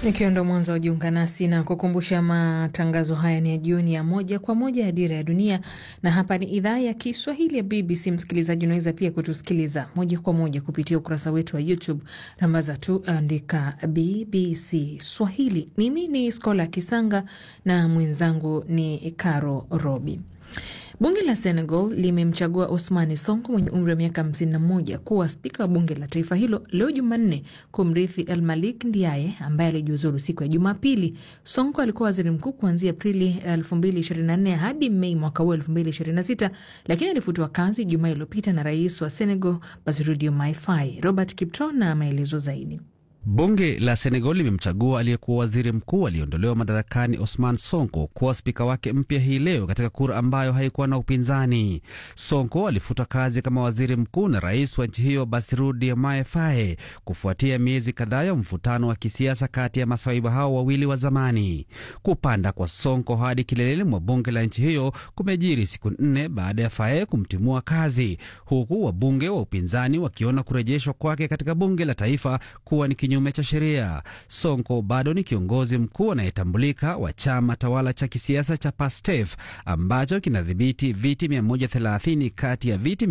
Ikiwa ndo mwanzo wa jiunga nasi na kukumbusha, matangazo haya ni ya jioni ya moja kwa moja ya Dira ya Dunia, na hapa ni idhaa ya Kiswahili ya BBC. Msikilizaji, unaweza pia kutusikiliza moja kwa moja kupitia ukurasa wetu wa YouTube, rambaza tu andika BBC Swahili. Mimi ni Skola Kisanga na mwenzangu ni Caro Robi. Bunge la Senegal limemchagua Ousmane Sonko mwenye umri wa miaka 51 kuwa spika wa bunge la taifa hilo leo Jumanne, kumrithi El Malik Ndiaye ambaye alijiuzulu siku ya Jumapili. Sonko alikuwa waziri mkuu kuanzia Aprili 2024 hadi Mei mwaka huu 2026, lakini alifutwa kazi Jumaa iliyopita na rais wa Senegal Bassirou Diomaye Faye. Robert Kipto na maelezo zaidi. Bunge la Senegal limemchagua aliyekuwa waziri mkuu aliyeondolewa madarakani Osman Sonko kuwa spika wake mpya hii leo katika kura ambayo haikuwa na upinzani. Sonko alifutwa kazi kama waziri mkuu na rais wa nchi hiyo Bassirou Diomaye Faye kufuatia miezi kadhaa ya mvutano wa kisiasa kati ya masaiba hao wawili wa zamani. Kupanda kwa Sonko hadi kileleni mwa bunge la nchi hiyo kumejiri siku nne baada ya Faye kumtimua kazi, huku wabunge wa upinzani wakiona kurejeshwa kwake katika bunge la taifa kuwa ni kinyume cha sheria. Sonko bado ni kiongozi mkuu anayetambulika wa chama tawala cha kisiasa cha PASTEF ambacho kinadhibiti viti 130 kati ya viti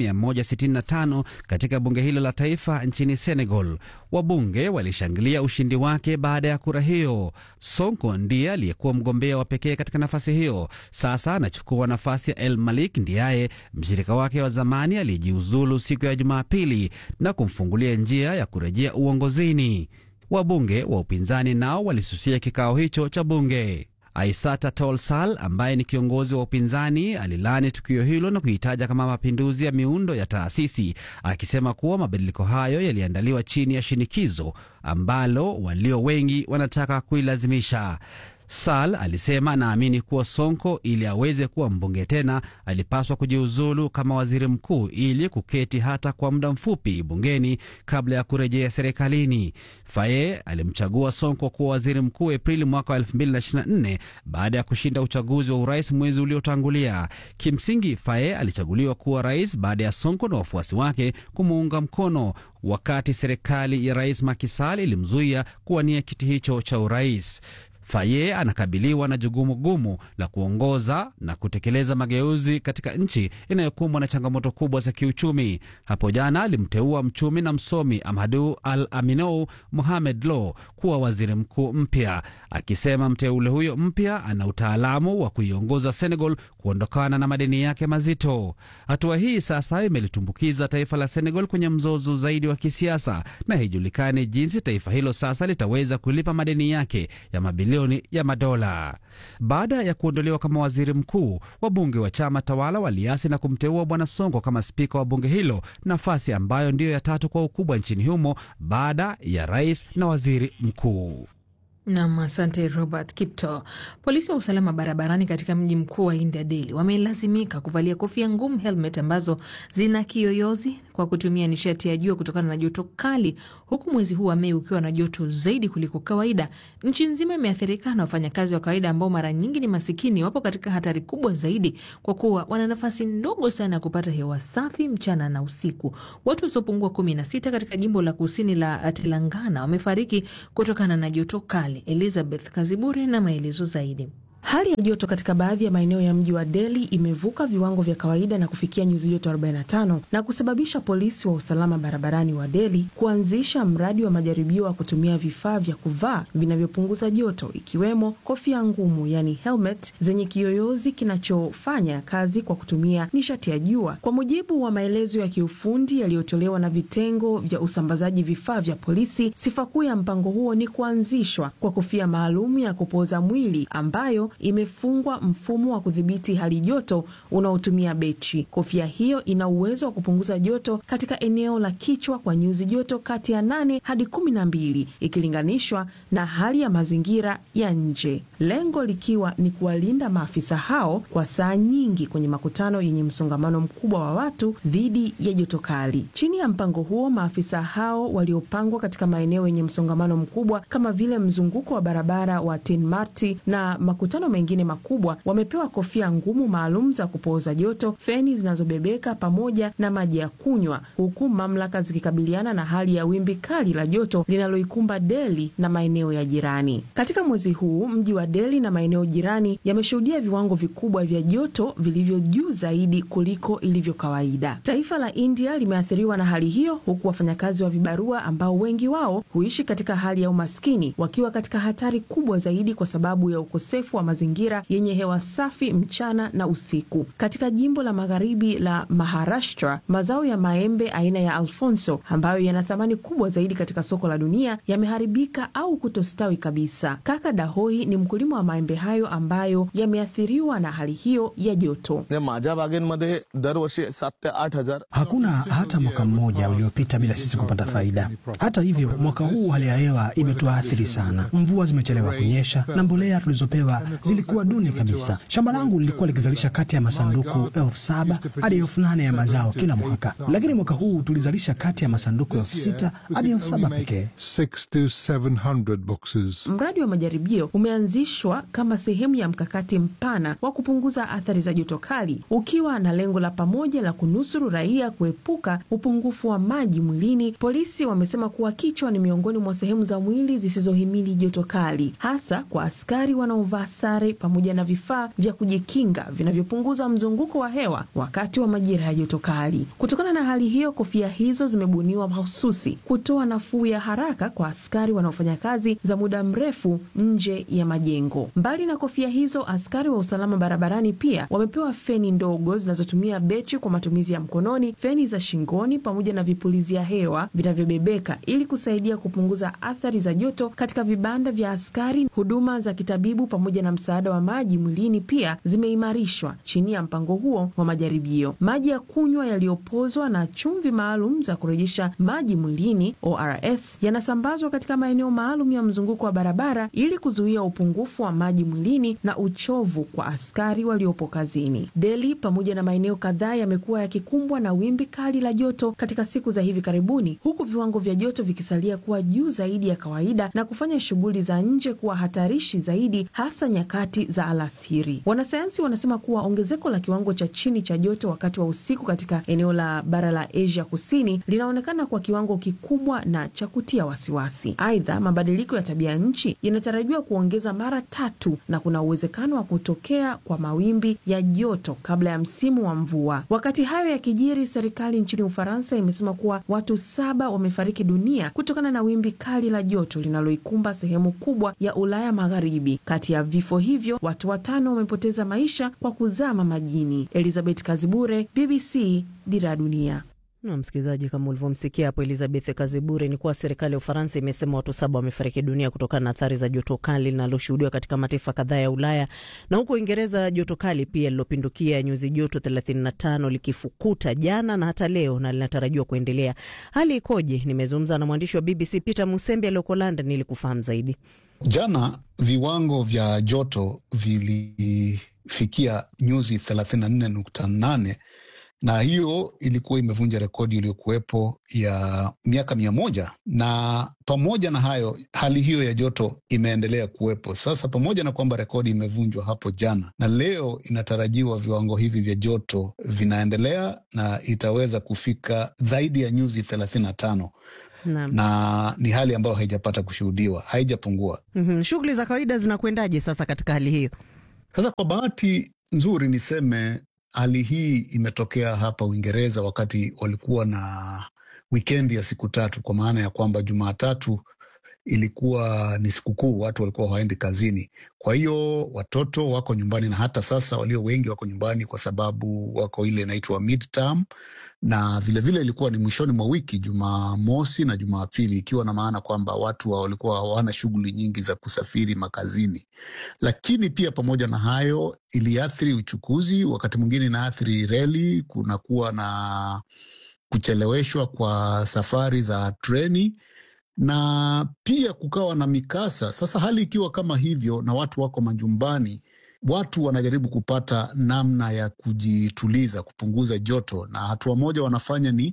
165 katika bunge hilo la taifa nchini Senegal. Wabunge walishangilia ushindi wake baada ya kura hiyo. Sonko ndiye aliyekuwa mgombea wa pekee katika nafasi hiyo. Sasa anachukua nafasi ya El Malik Ndiaye, mshirika wake wa zamani aliyejiuzulu siku ya Jumapili na kumfungulia njia ya kurejea uongozini. Wabunge wa upinzani nao walisusia kikao hicho cha bunge. Aissata Tall Sall ambaye ni kiongozi wa upinzani alilani tukio hilo na kuitaja kama mapinduzi ya miundo ya taasisi, akisema kuwa mabadiliko hayo yaliandaliwa chini ya shinikizo ambalo walio wengi wanataka kuilazimisha. Sal alisema anaamini kuwa Sonko ili aweze kuwa mbunge tena alipaswa kujiuzulu kama waziri mkuu ili kuketi hata kwa muda mfupi bungeni kabla ya kurejea serikalini. Faye alimchagua Sonko kuwa waziri mkuu Aprili mwaka wa 2024 baada ya kushinda uchaguzi wa urais mwezi uliotangulia. Kimsingi, Faye alichaguliwa kuwa rais baada ya Sonko na wafuasi wake kumuunga mkono wakati serikali ya rais Macky Sall ilimzuia kuwania kiti hicho cha urais. Faye anakabiliwa na jukumu gumu la kuongoza na kutekeleza mageuzi katika nchi inayokumbwa na changamoto kubwa za kiuchumi. Hapo jana alimteua mchumi na msomi Amadu Al Aminou Mohamed Lo kuwa waziri mkuu mpya, akisema mteule huyo mpya ana utaalamu wa kuiongoza Senegal kuondokana na madeni yake mazito. Hatua hii sasa imelitumbukiza taifa la Senegal kwenye mzozo zaidi wa kisiasa, na haijulikani jinsi taifa hilo sasa litaweza kulipa madeni yake ya mabilioni ya madola. Baada ya kuondolewa kama waziri mkuu, wabunge wa chama tawala waliasi na kumteua bwana Sonko kama spika wa bunge hilo, nafasi ambayo ndiyo ya tatu kwa ukubwa nchini humo baada ya rais na waziri mkuu. Nam, asante Robert Kipto. Polisi wa usalama barabarani katika mji mkuu wa India, Delhi, wamelazimika kuvalia kofia ngumu, helmet ambazo zina kiyoyozi kwa kutumia nishati ya jua kutokana na joto kali, huku mwezi huu wa Mei ukiwa na joto zaidi kuliko kawaida. Nchi nzima imeathirika na wafanyakazi wa kawaida ambao mara nyingi ni masikini, wapo katika hatari kubwa zaidi kwa kuwa wana nafasi ndogo sana ya kupata hewa safi mchana na usiku. Watu wasiopungua kumi na sita katika jimbo la kusini la Telangana wamefariki kutokana na joto kali. Elizabeth Kaziburi na maelezo zaidi. Hali ya joto katika baadhi ya maeneo ya mji wa Delhi imevuka viwango vya kawaida na kufikia nyuzi joto 45 na kusababisha polisi wa usalama barabarani wa Delhi kuanzisha mradi wa majaribio wa kutumia vifaa vya kuvaa vinavyopunguza joto ikiwemo kofia ngumu, yani helmet zenye kiyoyozi kinachofanya kazi kwa kutumia nishati ya jua. Kwa mujibu wa maelezo ya kiufundi yaliyotolewa na vitengo vya usambazaji vifaa vya polisi, sifa kuu ya mpango huo ni kuanzishwa kwa kofia maalum ya kupoza mwili ambayo imefungwa mfumo wa kudhibiti hali joto unaotumia betri. Kofia hiyo ina uwezo wa kupunguza joto katika eneo la kichwa kwa nyuzi joto kati ya nane hadi kumi na mbili ikilinganishwa na hali ya mazingira ya nje, lengo likiwa ni kuwalinda maafisa hao kwa saa nyingi kwenye makutano yenye msongamano mkubwa wa watu dhidi ya joto kali. Chini ya mpango huo, maafisa hao waliopangwa katika maeneo yenye msongamano mkubwa kama vile mzunguko wa barabara wa Tin Marti na makutano matano mengine makubwa wamepewa kofia ngumu maalum za kupooza joto, feni zinazobebeka pamoja na maji ya kunywa, huku mamlaka zikikabiliana na hali ya wimbi kali la joto linaloikumba Delhi na maeneo ya jirani. Katika mwezi huu mji wa Delhi na maeneo jirani yameshuhudia viwango vikubwa vya joto vilivyo juu zaidi kuliko ilivyo kawaida. Taifa la India limeathiriwa na hali hiyo, huku wafanyakazi wa vibarua ambao wengi wao huishi katika hali ya umaskini wakiwa katika hatari kubwa zaidi kwa sababu ya ukosefu wa mazingira yenye hewa safi mchana na usiku. Katika jimbo la magharibi la Maharashtra, mazao ya maembe aina ya Alfonso ambayo yana thamani kubwa zaidi katika soko la dunia yameharibika au kutostawi kabisa. Kaka Dahoi ni mkulima wa maembe hayo ambayo yameathiriwa na hali hiyo ya joto. Hakuna hata mwaka mmoja uliopita bila sisi kupata faida. Hata hivyo, mwaka huu hali ya hewa imetuathiri sana. Mvua zimechelewa kunyesha na mbolea tulizopewa zilikuwa duni kabisa. Shamba langu lilikuwa likizalisha kati ya masanduku elfu saba hadi elfu nane ya mazao kila mwaka, lakini mwaka huu tulizalisha kati ya masanduku elfu sita hadi elfu saba pekee. Mradi wa majaribio umeanzishwa kama sehemu ya mkakati mpana wa kupunguza athari za joto kali, ukiwa na lengo la pamoja la kunusuru raia kuepuka upungufu wa maji mwilini. Polisi wamesema kuwa kichwa ni miongoni mwa sehemu za mwili zisizohimili joto kali, hasa kwa askari wanaovaa sare pamoja na vifaa vya kujikinga vinavyopunguza mzunguko wa hewa wakati wa majira ya joto kali. Kutokana na hali hiyo, kofia hizo zimebuniwa mahususi kutoa nafuu ya haraka kwa askari wanaofanya kazi za muda mrefu nje ya majengo. Mbali na kofia hizo, askari wa usalama barabarani pia wamepewa feni ndogo zinazotumia betri kwa matumizi ya mkononi, feni za shingoni pamoja na vipulizia hewa vinavyobebeka ili kusaidia kupunguza athari za joto katika vibanda vya askari. Huduma za kitabibu pamoja na msaada wa maji mwilini pia zimeimarishwa chini ya mpango huo wa majaribio. Maji ya kunywa yaliyopozwa na chumvi maalum za kurejesha maji mwilini ORS yanasambazwa katika maeneo maalum ya mzunguko wa barabara ili kuzuia upungufu wa maji mwilini na uchovu kwa askari waliopo kazini. Delhi pamoja na maeneo kadhaa yamekuwa yakikumbwa na wimbi kali la joto katika siku za hivi karibuni, huku viwango vya joto vikisalia kuwa juu zaidi ya kawaida na kufanya shughuli za nje kuwa hatarishi zaidi, hasa nyakati za alasiri. Wanasayansi wanasema kuwa ongezeko la kiwango cha chini cha joto wakati wa usiku katika eneo la bara la Asia Kusini linaonekana kwa kiwango kikubwa na cha kutia wasiwasi. Aidha, mabadiliko ya tabia nchi yanatarajiwa kuongeza mara tatu na kuna uwezekano wa kutokea kwa mawimbi ya joto kabla ya msimu wa mvua. Wakati hayo yakijiri, serikali nchini Ufaransa imesema kuwa watu saba wamefariki dunia kutokana na wimbi kali la joto linaloikumba sehemu kubwa ya Ulaya Magharibi. Kati ya vifo hivyo, watu watano wamepoteza maisha kwa kuzama majini. Elizabeth Kazibure, BBC, Dira ya Dunia. Na msikilizaji, kama ulivyomsikia hapo Elizabeth Kazibure, ni kuwa serikali ya Ufaransa imesema watu saba wamefariki dunia kutokana na athari za joto kali linaloshuhudiwa katika mataifa kadhaa ya Ulaya na huko Uingereza, joto kali pia lilopindukia nyuzi joto 35 likifukuta jana na hata leo na linatarajiwa kuendelea. Hali ikoje? Nimezungumza na mwandishi wa BBC Peter Musembi aliyoko London ili kufahamu zaidi. Jana viwango vya joto vilifikia nyuzi 34.8 na hiyo ilikuwa imevunja rekodi iliyokuwepo ya miaka mia moja. Na pamoja na hayo, hali hiyo ya joto imeendelea kuwepo sasa, pamoja na kwamba rekodi imevunjwa hapo jana, na leo inatarajiwa viwango hivi vya joto vinaendelea na itaweza kufika zaidi ya nyuzi thelathini na tano na, na ni hali ambayo haijapata kushuhudiwa, haijapungua. mm -hmm. Shughuli za kawaida zinakwendaje sasa katika hali hiyo? Sasa kwa bahati nzuri niseme hali hii imetokea hapa Uingereza wakati walikuwa na wikendi ya siku tatu, kwa maana ya kwamba Jumatatu ilikuwa ni sikukuu, watu walikuwa hawaendi kazini. Kwa hiyo watoto wako nyumbani, na hata sasa walio wengi wako nyumbani kwa sababu wako ile inaitwa midterm, na vilevile ilikuwa ni mwishoni mwa wiki, Jumamosi na Jumapili, ikiwa na maana kwamba watu walikuwa hawana shughuli nyingi za kusafiri makazini. Lakini pia pamoja na hayo, iliathiri uchukuzi, wakati mwingine inaathiri reli, kunakuwa na kucheleweshwa kwa safari za treni na pia kukawa na mikasa. Sasa hali ikiwa kama hivyo na watu wako majumbani, watu wanajaribu kupata namna ya kujituliza, kupunguza joto, na hatua moja wanafanya ni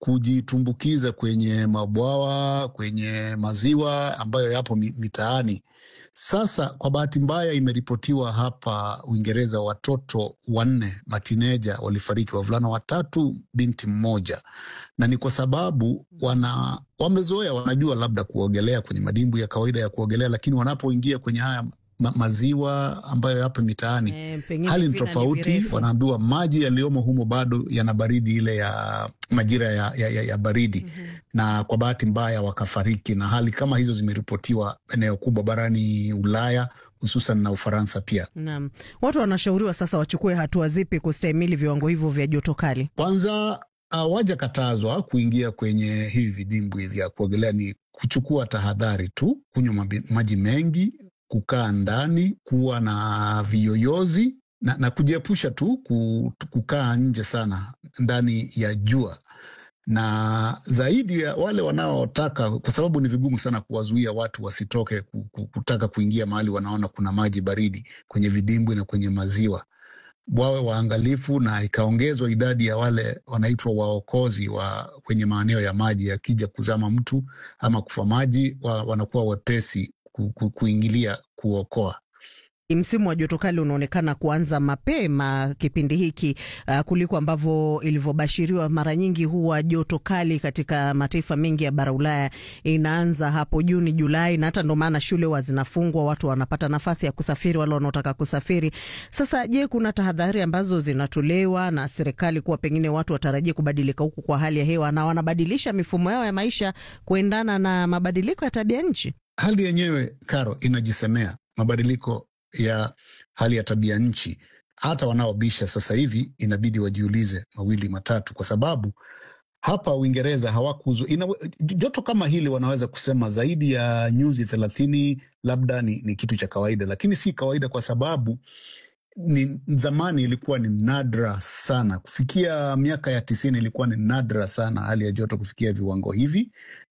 kujitumbukiza kwenye mabwawa, kwenye maziwa ambayo yapo mitaani. Sasa kwa bahati mbaya, imeripotiwa hapa Uingereza watoto wanne matineja walifariki, wavulana watatu, binti mmoja, na ni kwa sababu wana wamezoea, wanajua labda kuogelea kwenye madimbu ya kawaida ya kuogelea, lakini wanapoingia kwenye haya ma maziwa ambayo yapo mitaani Eh, hali ni tofauti. Wanaambiwa maji yaliyomo humo bado yana baridi ile ya majira ya, ya, ya, ya baridi na kwa bahati mbaya wakafariki, na hali kama hizo zimeripotiwa eneo kubwa barani Ulaya hususan na Ufaransa pia. Naam, watu wanashauriwa sasa wachukue hatua zipi kustahimili viwango hivyo vya joto kali? Kwanza hawajakatazwa kuingia kwenye hivi vidimbwi vya kuogelea, ni kuchukua tahadhari tu, kunywa mabi- maji mengi, kukaa ndani, kuwa na viyoyozi na, na kujiepusha tu ku- kukaa nje sana ndani ya jua na zaidi ya wale wanaotaka, kwa sababu ni vigumu sana kuwazuia watu wasitoke ku- ku- kutaka kuingia mahali wanaona kuna maji baridi kwenye vidimbwi na kwenye maziwa, wawe waangalifu, na ikaongezwa idadi ya wale wanaitwa waokozi wa kwenye maeneo ya maji. Yakija kuzama mtu ama kufa maji, wa, wanakuwa wepesi ku, ku, kuingilia kuokoa. Msimu wa joto kali unaonekana kuanza mapema kipindi hiki uh, kuliko ambavyo ilivyobashiriwa. Mara nyingi huwa joto kali katika mataifa mengi ya bara Ulaya inaanza hapo Juni, Julai, na hata ndo maana shule huwa zinafungwa, watu wanapata nafasi ya kusafiri, wale wanaotaka kusafiri. Sasa je, kuna tahadhari ambazo zinatolewa na serikali kuwa pengine watu watarajie kubadilika huku kwa hali ya hewa na wanabadilisha mifumo yao ya maisha kuendana na mabadiliko ya tabia nchi? Hali yenyewe Karo inajisemea mabadiliko ya hali ya tabia nchi. Hata wanaobisha sasa hivi inabidi wajiulize mawili matatu, kwa sababu hapa Uingereza hawakuzo ina, joto kama hili wanaweza kusema zaidi ya nyuzi thelathini labda ni, ni kitu cha kawaida, lakini si kawaida kwa sababu ni zamani ilikuwa ni nadra sana kufikia miaka ya tisini, ilikuwa ni nadra sana hali ya joto kufikia viwango hivi,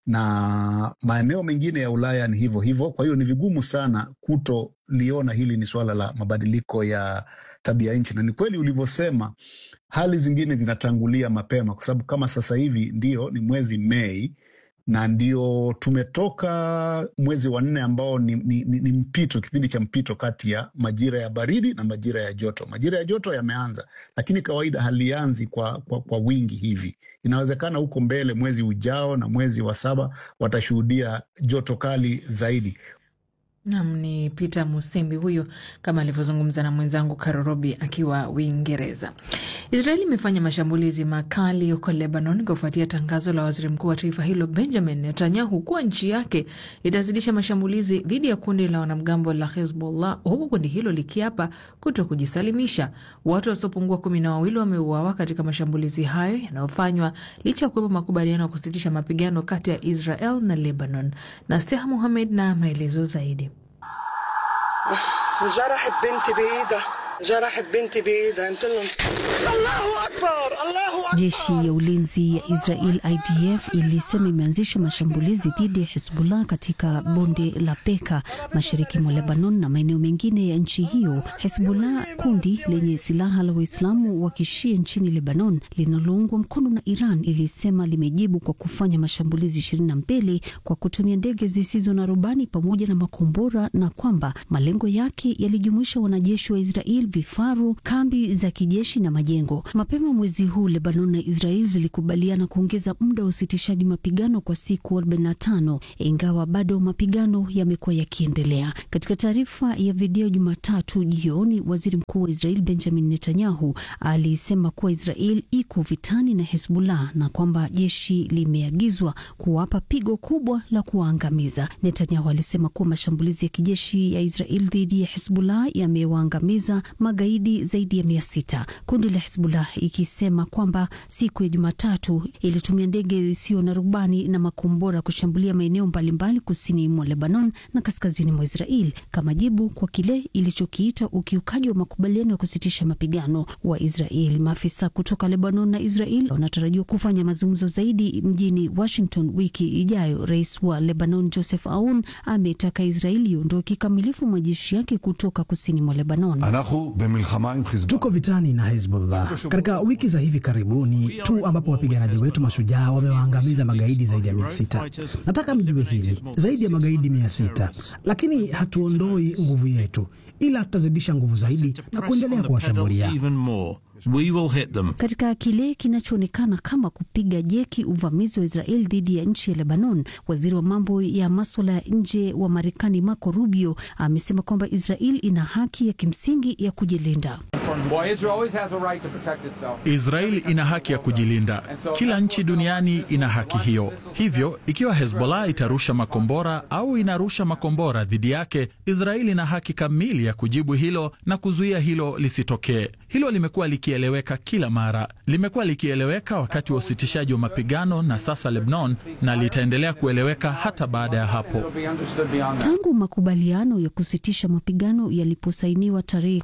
na maeneo mengine ya Ulaya ni hivyo hivyo. Kwa hiyo ni vigumu sana kutoliona hili ni suala la mabadiliko ya tabia nchi, na ni kweli ulivyosema, hali zingine zinatangulia mapema, kwa sababu kama sasa hivi ndio ni mwezi Mei na ndio tumetoka mwezi wa nne ambao ni, ni, ni, ni mpito, kipindi cha mpito kati ya majira ya baridi na majira ya joto. Majira ya joto yameanza, lakini kawaida halianzi kwa, kwa, kwa wingi hivi. Inawezekana huko mbele, mwezi ujao na mwezi wa saba watashuhudia joto kali zaidi. Nam ni Peter Musembi huyo, kama alivyozungumza na mwenzangu Karorobi akiwa Uingereza. Israeli imefanya mashambulizi makali huko Lebanon kufuatia tangazo la waziri mkuu wa taifa hilo Benjamin Netanyahu kuwa nchi yake itazidisha mashambulizi dhidi ya kundi la wanamgambo la Hezbollah, huku kundi hilo likiapa kuto kujisalimisha. Watu wasiopungua kumi na wawili wameuawa katika mashambulizi hayo yanayofanywa licha ya kuwepo makubaliano ya kusitisha mapigano kati ya Israel na Lebanon. na Steha Muhamed na maelezo zaidi. جرحت بنتي بايدها جرحت بنتي بايدها قلت لهم الله اكبر الله اكبر Jeshi ya ulinzi ya Israel IDF ilisema imeanzisha mashambulizi dhidi ya Hezbollah katika bonde la Beka mashariki mwa Lebanon na maeneo mengine ya nchi hiyo. Hezbollah, kundi lenye silaha la Waislamu wa kishia nchini Lebanon linaloungwa mkono na Iran, ilisema limejibu kwa kufanya mashambulizi ishirini na mbili kwa kutumia ndege zisizo na rubani pamoja na makombora na kwamba malengo yake yalijumuisha wanajeshi wa Israel, vifaru, kambi za kijeshi na majengo. Mapema mwezi huu Lebanon na Israel zilikubaliana kuongeza muda wa usitishaji mapigano kwa siku 45 ingawa bado mapigano yamekuwa yakiendelea. Katika taarifa ya video Jumatatu jioni, waziri mkuu wa Israel Benjamin Netanyahu alisema kuwa Israel iko vitani na Hezbollah na kwamba jeshi limeagizwa kuwapa pigo kubwa la kuwaangamiza. Netanyahu alisema kuwa mashambulizi ya kijeshi ya Israel dhidi ya Hezbollah yamewaangamiza magaidi zaidi ya mia sita. Kundi la Hezbollah ikisema kwamba siku ya Jumatatu ilitumia ndege isiyo na rubani na makombora kushambulia maeneo mbalimbali kusini mwa Lebanon na kaskazini mwa Israel kama jibu kwa kile ilichokiita ukiukaji wa makubaliano ya kusitisha mapigano wa Israel. Maafisa kutoka Lebanon na Israel wanatarajiwa kufanya mazungumzo zaidi mjini Washington wiki ijayo. Rais wa Lebanon Joseph Aoun ametaka Israel iondoe kikamilifu majeshi yake kutoka kusini mwa Lebanon. אנחנו Tuko vitani na Hezbollah katika wiki za hivi karibuni tu, ambapo wapiganaji wetu mashujaa wamewaangamiza magaidi zaidi ya mia sita. Nataka mjue hili, zaidi ya magaidi mia sita, lakini hatuondoi nguvu yetu, ila tutazidisha nguvu zaidi na kuendelea kuwashambulia. We will hit them. Katika kile kinachoonekana kama kupiga jeki uvamizi wa Israel dhidi ya nchi ya Lebanon, waziri wa mambo ya maswala ya nje wa Marekani Marco Rubio amesema kwamba Israel ina haki ya kimsingi ya kujilinda. Israel ina haki ya kujilinda. Kila nchi duniani ina haki hiyo. Hivyo, ikiwa Hezbollah itarusha makombora au inarusha makombora dhidi yake, Israel ina haki kamili ya kujibu hilo na kuzuia hilo lisitokee. Hilo limekuwa likieleweka kila mara, limekuwa likieleweka wakati wa usitishaji wa mapigano na sasa Lebanon, na litaendelea kueleweka hata baada ya hapo. Tangu makubaliano ya kusitisha mapigano yaliposainiwa tarehe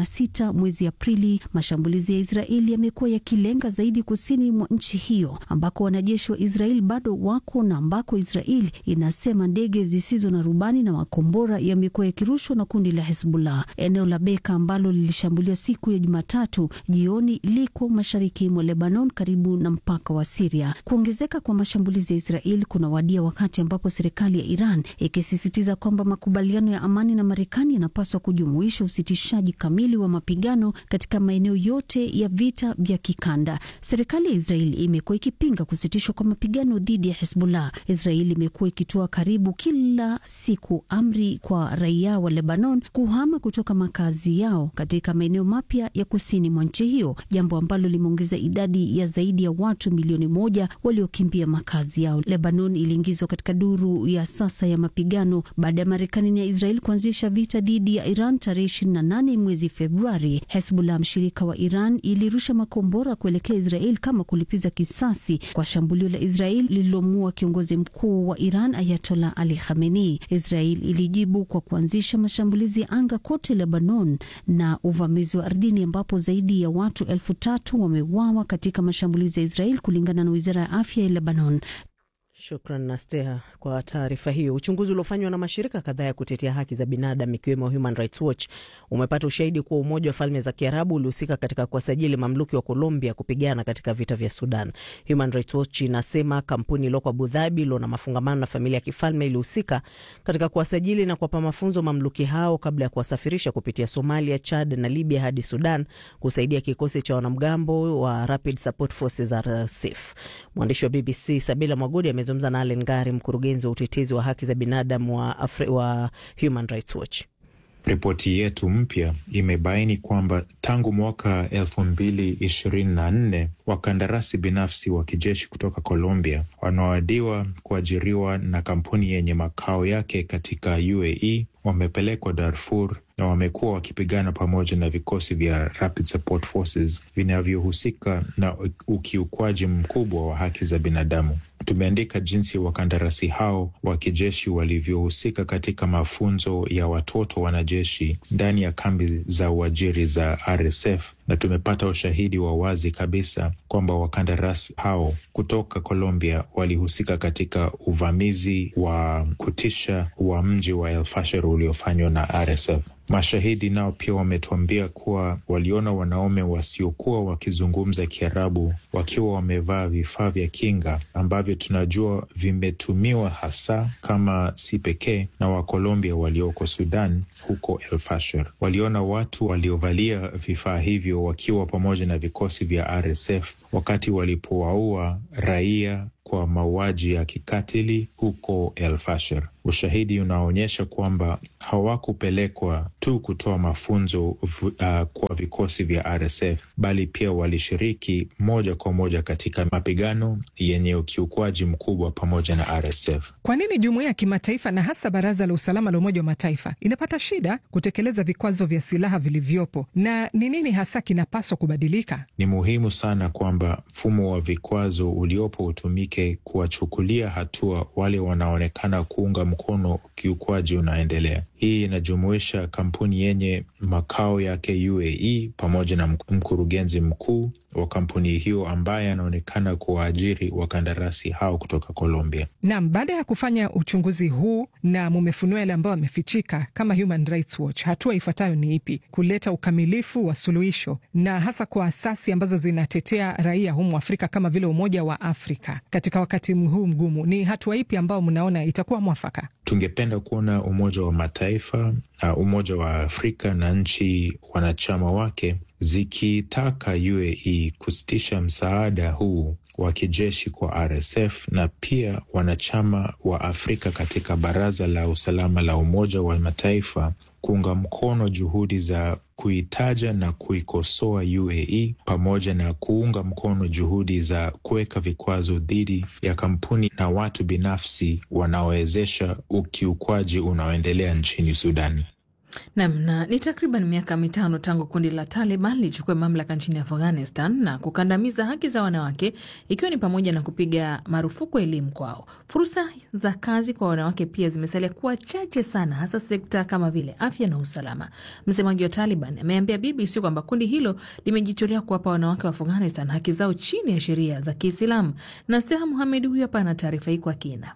16 mwezi Aprili, mashambulizi ya Israeli yamekuwa yakilenga zaidi kusini mwa nchi hiyo ambako wanajeshi wa Israeli bado wako na ambako Israeli inasema ndege zisizo na rubani na makombora yamekuwa yakirushwa na kundi la Hezbollah. Eneo la Beka ambalo lilishambulia siku ya Jumatatu jioni liko mashariki mwa Lebanon karibu na mpaka wa Siria. Kuongezeka kwa mashambulizi ya Israeli kunawadia wakati ambapo serikali ya Iran ikisisitiza kwamba makubaliano ya amani na Marekani yanapaswa kujumuisha usitishaji kamili wa mapigano katika maeneo yote ya vita vya kikanda. Serikali ya Israeli imekuwa ikipinga kusitishwa kwa mapigano dhidi ya Hezbollah. Israeli imekuwa ikitoa karibu kila siku amri kwa raia wa Lebanon kuhama kutoka makazi yao katika maeneo mapya ya kusini mwa nchi hiyo, jambo ambalo limeongeza idadi ya zaidi ya watu milioni moja waliokimbia makazi yao. Lebanon iliingizwa katika duru ya sasa ya mapigano baada ya Marekani na Israel kuanzisha vita dhidi ya Iran tarehe 28 mwezi Februari. Hezbollah, mshirika wa Iran, ilirusha makombora kuelekea Israel kama kulipiza kisasi kwa shambulio la Israel lililomuua kiongozi mkuu wa Iran Ayatollah Ali Khamenei. Israel ilijibu kwa kuanzisha mashambulizi ya anga kote Lebanon na uvamizi wa ardhini ambapo zaidi ya watu elfu tatu wameuawa katika mashambulizi ya Israel kulingana na wizara ya afya ya Lebanon. Shukran Nasteha kwa taarifa hiyo. Uchunguzi uliofanywa na mashirika kadhaa ya kutetea haki za binadamu ikiwemo Human Rights Watch umepata ushahidi kuwa Umoja wa Falme za Kiarabu ulihusika katika kuwasajili mamluki wa Colombia kupigana katika vita vya Sudan. Human Rights Watch inasema kampuni iliyoko Abu Dhabi iliyo na mafungamano na familia ya kifalme ilihusika katika kuwasajili na kuwapa mafunzo mamluki hao kabla ya kuwasafirisha kupitia Somalia, Chad na Libya hadi Sudan kusaidia kikosi cha wanamgambo wa Rapid Support Forces RSF. Mwandishi wa BBC Sabila Mwagodi amezungumza na Allen Ngari, mkurugenzi wa utetezi wa haki za binadamu wa, Afri wa Human Rights Watch. Ripoti yetu mpya imebaini kwamba tangu mwaka elfu mbili ishirini na nne wakandarasi binafsi wa kijeshi kutoka Colombia wanaoadiwa kuajiriwa na kampuni yenye makao yake katika UAE wamepelekwa Darfur na wamekuwa wakipigana pamoja na vikosi vya Rapid Support Forces vinavyohusika na ukiukwaji mkubwa wa haki za binadamu. Tumeandika jinsi wakandarasi hao wa kijeshi walivyohusika katika mafunzo ya watoto wanajeshi ndani ya kambi za uajiri za RSF na tumepata ushahidi wa wazi kabisa kwamba wakandarasi hao kutoka Colombia walihusika katika uvamizi wa kutisha wa mji wa El Fasher uliofanywa na RSF. Mashahidi nao pia wametuambia kuwa waliona wanaume wasiokuwa wakizungumza Kiarabu wakiwa wamevaa vifaa vya kinga ambavyo tunajua vimetumiwa hasa kama si pekee na Wakolombia walioko Sudan huko El Fasher. Waliona watu waliovalia vifaa hivyo wakiwa pamoja na vikosi vya RSF wakati walipowaua raia kwa mauaji ya kikatili huko El Fasher. Ushahidi unaonyesha kwamba hawakupelekwa tu kutoa mafunzo uh, kwa vikosi vya RSF bali pia walishiriki moja kwa moja katika mapigano yenye ukiukwaji mkubwa pamoja na RSF. Kwa nini jumuiya ya kimataifa na hasa Baraza la Usalama la Umoja wa Mataifa inapata shida kutekeleza vikwazo vya silaha vilivyopo, na ni nini hasa kinapaswa kubadilika? Ni muhimu sana kwamba mfumo wa vikwazo uliopo utumike kuwachukulia hatua wale wanaonekana kuunga mkono ukiukwaji unaendelea. Hii inajumuisha kampuni yenye makao yake UAE pamoja na mkurugenzi mkuu wa kampuni hiyo ambaye anaonekana kuwaajiri wakandarasi hao kutoka Colombia. Naam, baada ya kufanya uchunguzi huu na mumefunua yale ambayo amefichika, kama Human Rights Watch, hatua ifuatayo ni ipi? Kuleta ukamilifu wa suluhisho na hasa kwa asasi ambazo zinatetea raia humu Afrika kama vile Umoja wa Afrika katika wakati huu mgumu, ni hatua ipi ambayo mnaona itakuwa mwafaka? Tungependa kuona Umoja wa Mataifa, uh, Umoja wa Afrika na nchi wanachama wake zikitaka UAE kusitisha msaada huu wa kijeshi kwa RSF na pia wanachama wa Afrika katika Baraza la Usalama la Umoja wa Mataifa kuunga mkono juhudi za kuitaja na kuikosoa UAE pamoja na kuunga mkono juhudi za kuweka vikwazo dhidi ya kampuni na watu binafsi wanaowezesha ukiukwaji unaoendelea nchini Sudani. Nam na ni takriban miaka mitano tangu kundi la Taliban lichukue mamlaka nchini Afghanistan na kukandamiza haki za wanawake ikiwa ni pamoja na kupiga marufuku elimu kwao. Fursa za kazi kwa wanawake pia zimesalia kuwa chache sana, hasa sekta kama vile afya na usalama. Msemaji wa Taliban ameambia BBC kwamba kundi hilo limejitolea kuwapa wanawake wa Afghanistan haki zao chini ya sheria za Kiislamu. Na Seha Muhamed huyo hapa ana taarifa hii kwa kina.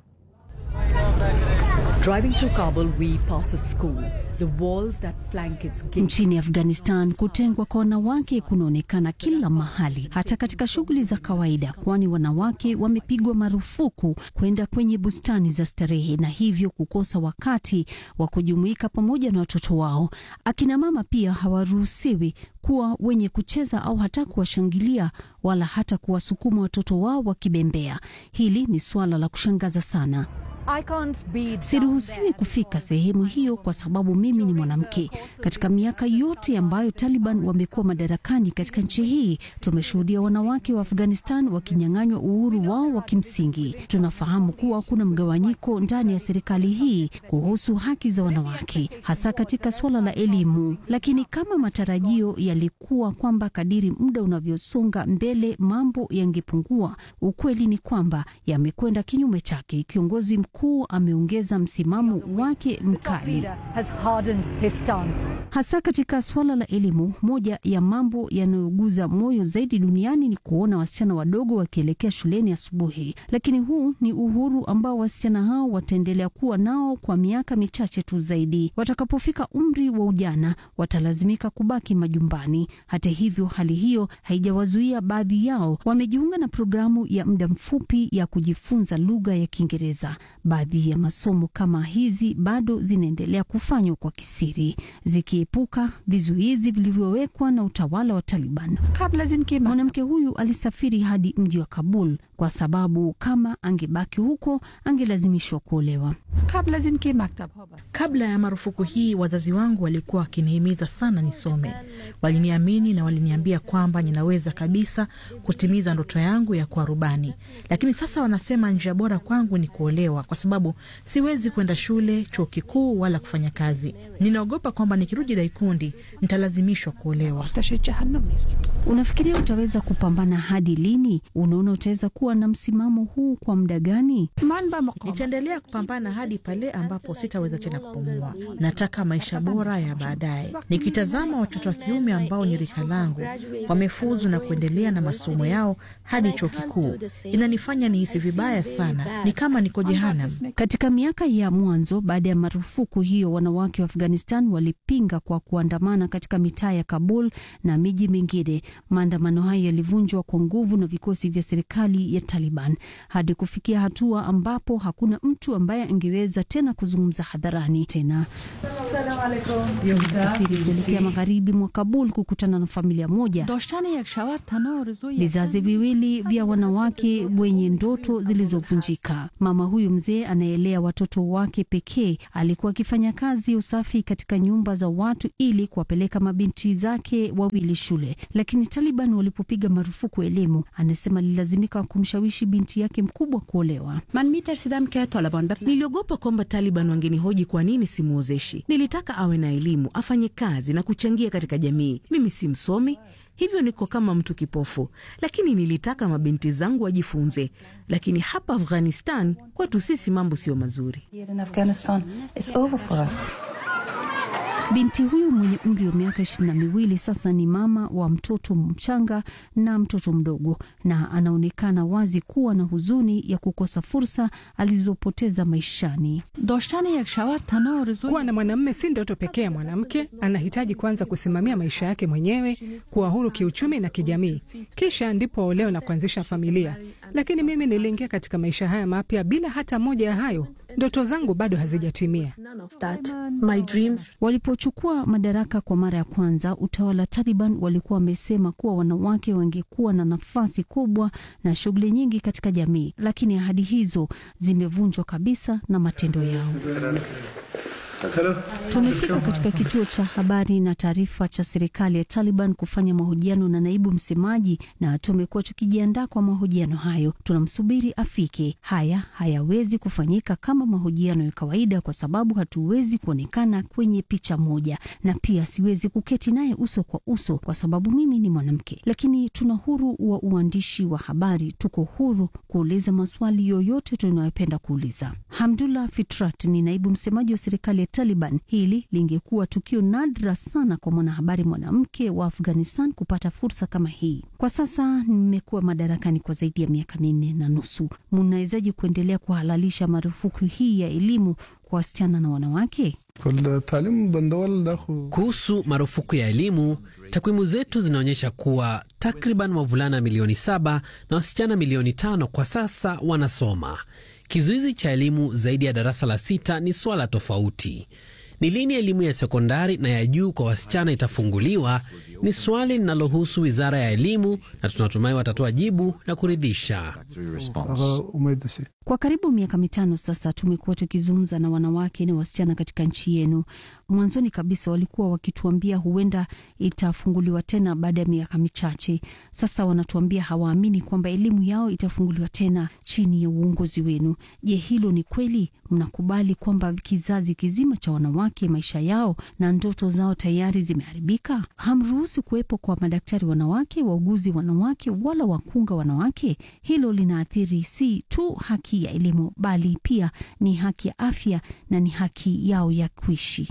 Nchini Afghanistan, kutengwa kwa wanawake kunaonekana kila mahali, hata katika shughuli za kawaida, kwani wanawake wamepigwa marufuku kwenda kwenye bustani za starehe na hivyo kukosa wakati wa kujumuika pamoja na watoto wao. Akina mama pia hawaruhusiwi kuwa wenye kucheza au hata kuwashangilia wala hata kuwasukuma watoto wao wakibembea. Hili ni suala la kushangaza sana. Siruhusiwi kufika sehemu hiyo kwa sababu mimi ni mwanamke. Katika miaka yote ambayo Taliban wamekuwa madarakani katika nchi hii, tumeshuhudia wanawake wa Afghanistan wakinyang'anywa uhuru wao wa kimsingi. Tunafahamu kuwa kuna mgawanyiko ndani ya serikali hii kuhusu haki za wanawake, hasa katika suala la elimu. Lakini kama matarajio yalikuwa kwamba kadiri muda unavyosonga mbele mambo yangepungua, ukweli ni kwamba yamekwenda kinyume chake. Kiongozi mkuu ameongeza msimamo wake mkali hasa katika suala la elimu. Moja ya mambo yanayoguza moyo zaidi duniani ni kuona wasichana wadogo wakielekea shuleni asubuhi, lakini huu ni uhuru ambao wasichana hao wataendelea kuwa nao kwa miaka michache tu zaidi. Watakapofika umri wa ujana, watalazimika kubaki majumbani. Hata hivyo, hali hiyo haijawazuia baadhi yao, wamejiunga na programu ya muda mfupi ya kujifunza lugha ya Kiingereza. Baadhi ya masomo kama hizi bado zinaendelea kufanywa kwa kisiri, zikiepuka vizuizi vilivyowekwa na utawala wa Taliban. Mwanamke huyu alisafiri hadi mji wa Kabul kwa sababu kama angebaki huko angelazimishwa kuolewa. Kabla ya marufuku hii, wazazi wangu walikuwa wakinihimiza sana nisome. Waliniamini na waliniambia kwamba ninaweza kabisa kutimiza ndoto yangu ya kuwa rubani, lakini sasa wanasema njia bora kwangu ni kuolewa kwa sababu siwezi kwenda shule, chuo kikuu wala kufanya kazi. Ninaogopa kwamba nikirudi Daikundi nitalazimishwa kuolewa. Unafikiria utaweza kupambana hadi lini? Unaona utaweza kuwa na msimamo huu kwa muda gani? Nitaendelea kupambana hadi pale ambapo sitaweza tena kupumua. Nataka maisha bora ya baadaye. Nikitazama watoto wa kiume ambao ni rika langu wamefuzu na kuendelea na masomo yao hadi chuo kikuu, inanifanya nihisi vibaya sana, ni kama niko jehanamu. Katika miaka ya mwanzo baada ya marufuku hiyo, wanawake wa Afghanistan walipinga kwa kuandamana katika mitaa ya Kabul na miji mingine. Maandamano hayo yalivunjwa kwa nguvu na vikosi vya serikali ya Taliban hadi kufikia hatua ambapo hakuna mtu ambaye angeweza tena kuzungumza hadharani tena. Alisafiri kuelekea magharibi mwa Kabul kukutana na familia moja, vizazi viwili vya wanawake wenye ndoto zilizovunjika. Mama huyu mzee anaelea watoto wake pekee alikuwa akifanya kazi ya usafi katika nyumba za watu ili kuwapeleka mabinti zake wawili shule, lakini Taliban walipopiga marufuku elimu, anasema alilazimika kumshawishi binti yake mkubwa kuolewa. Niliogopa kwamba Taliban wangenihoji kwa nini simwozeshi. Nilitaka awe na elimu, afanye kazi na kuchangia katika jamii. Mimi si msomi, hivyo niko kama mtu kipofu, lakini nilitaka mabinti zangu wajifunze. Lakini hapa Afghanistan kwetu sisi mambo sio mazuri. Binti huyu mwenye umri wa miaka ishirini na miwili sasa ni mama wa mtoto mchanga na mtoto mdogo, na anaonekana wazi kuwa na huzuni ya kukosa fursa alizopoteza maishani. Kuwa na mwanamume si ndoto pekee ya mwanamke. Anahitaji kwanza kusimamia maisha yake mwenyewe, kuwa huru kiuchumi na kijamii, kisha ndipo aolewe na kuanzisha familia. Lakini mimi niliingia katika maisha haya mapya bila hata moja ya hayo. Ndoto zangu bado hazijatimia. Walipochukua madaraka kwa mara ya kwanza, utawala Taliban walikuwa wamesema kuwa wanawake wangekuwa na nafasi kubwa na shughuli nyingi katika jamii, lakini ahadi hizo zimevunjwa kabisa na matendo yao. Tumefika katika kituo cha habari na taarifa cha serikali ya Taliban kufanya mahojiano na naibu msemaji, na tumekuwa tukijiandaa kwa mahojiano hayo. Tunamsubiri afike. Haya hayawezi kufanyika kama mahojiano ya kawaida, kwa sababu hatuwezi kuonekana kwenye picha moja, na pia siwezi kuketi naye uso kwa uso kwa sababu mimi ni mwanamke. Lakini tuna huru wa uandishi wa habari, tuko huru kuuliza maswali yoyote tunayopenda kuuliza. Hamdullah Fitrat ni naibu msemaji wa serikali ya Taliban. Hili lingekuwa tukio nadra sana kwa mwanahabari mwanamke wa Afghanistan kupata fursa kama hii. Kwa sasa nimekuwa madarakani kwa zaidi ya miaka minne na nusu. Mnawezaje kuendelea kuhalalisha marufuku hii ya elimu kwa wasichana na wanawake? Kuhusu marufuku ya elimu, takwimu zetu zinaonyesha kuwa takriban wavulana milioni saba na wasichana milioni tano kwa sasa wanasoma. Kizuizi cha elimu zaidi ya darasa la sita ni swala tofauti. Ni lini elimu ya sekondari na ya juu kwa wasichana itafunguliwa ni swali linalohusu wizara ya elimu, na tunatumai watatoa jibu la kuridhisha. Kwa karibu miaka mitano sasa tumekuwa tukizungumza na wanawake na wasichana katika nchi yenu. Mwanzoni kabisa walikuwa wakituambia huenda itafunguliwa tena baada ya miaka michache. Sasa wanatuambia hawaamini kwamba elimu yao itafunguliwa tena chini ya uongozi wenu. Je, hilo ni kweli? Mnakubali kwamba kizazi kizima cha wanawake maisha yao na ndoto zao tayari zimeharibika? Hamruhusu kuwepo kwa madaktari wanawake, wauguzi wanawake, wala wakunga wanawake. Hilo linaathiri si tu haki ya elimu bali pia ni haki ya afya na ni haki yao ya kuishi.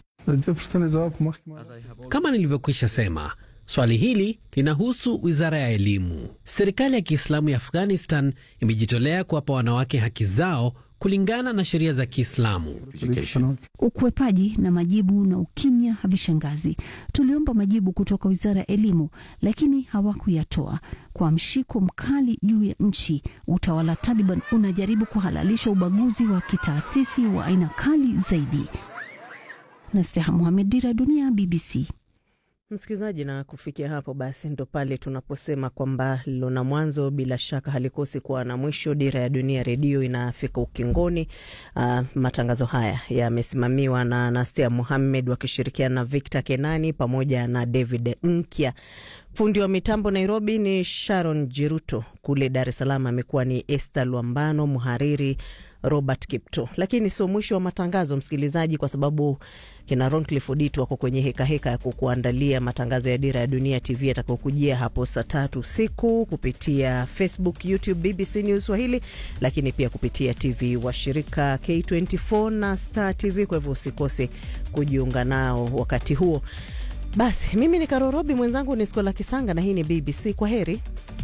Kama nilivyokwisha sema, swali hili linahusu wizara ya elimu. Serikali ya Kiislamu ya Afghanistan imejitolea kuwapa wanawake haki zao kulingana na sheria za Kiislamu. Ukwepaji na majibu na ukimya havishangazi. Tuliomba majibu kutoka wizara ya elimu, lakini hawakuyatoa. Kwa mshiko mkali juu ya nchi, utawala Taliban unajaribu kuhalalisha ubaguzi wa kitaasisi wa aina kali zaidi. Nasteha Muhamed, Dira Dunia, BBC. Msikilizaji, na kufikia hapo basi ndo pale tunaposema kwamba lilo na mwanzo bila shaka halikosi kuwa na mwisho. Dira ya Dunia Redio inafika ukingoni. Uh, matangazo haya yamesimamiwa na Nastia Muhammed wakishirikiana na Victor Kenani pamoja na David Nkya. Fundi wa mitambo Nairobi ni Sharon Jiruto, kule Dar es Salaam amekuwa ni Esther Lwambano, mhariri Robert Kipto. Lakini sio mwisho wa matangazo, msikilizaji, kwa sababu kina Roncliffe Odito wako kwenye hekaheka ya kukuandalia matangazo ya Dira ya Dunia TV yatakayokujia hapo saa tatu usiku kupitia Facebook, YouTube BBC News Swahili, lakini pia kupitia TV washirika K24 na Star TV. Kwa hivyo usikose kujiunga nao wakati huo. Basi mimi ni Karorobi, mwenzangu ni Skola Kisanga na hii ni BBC. Kwa heri.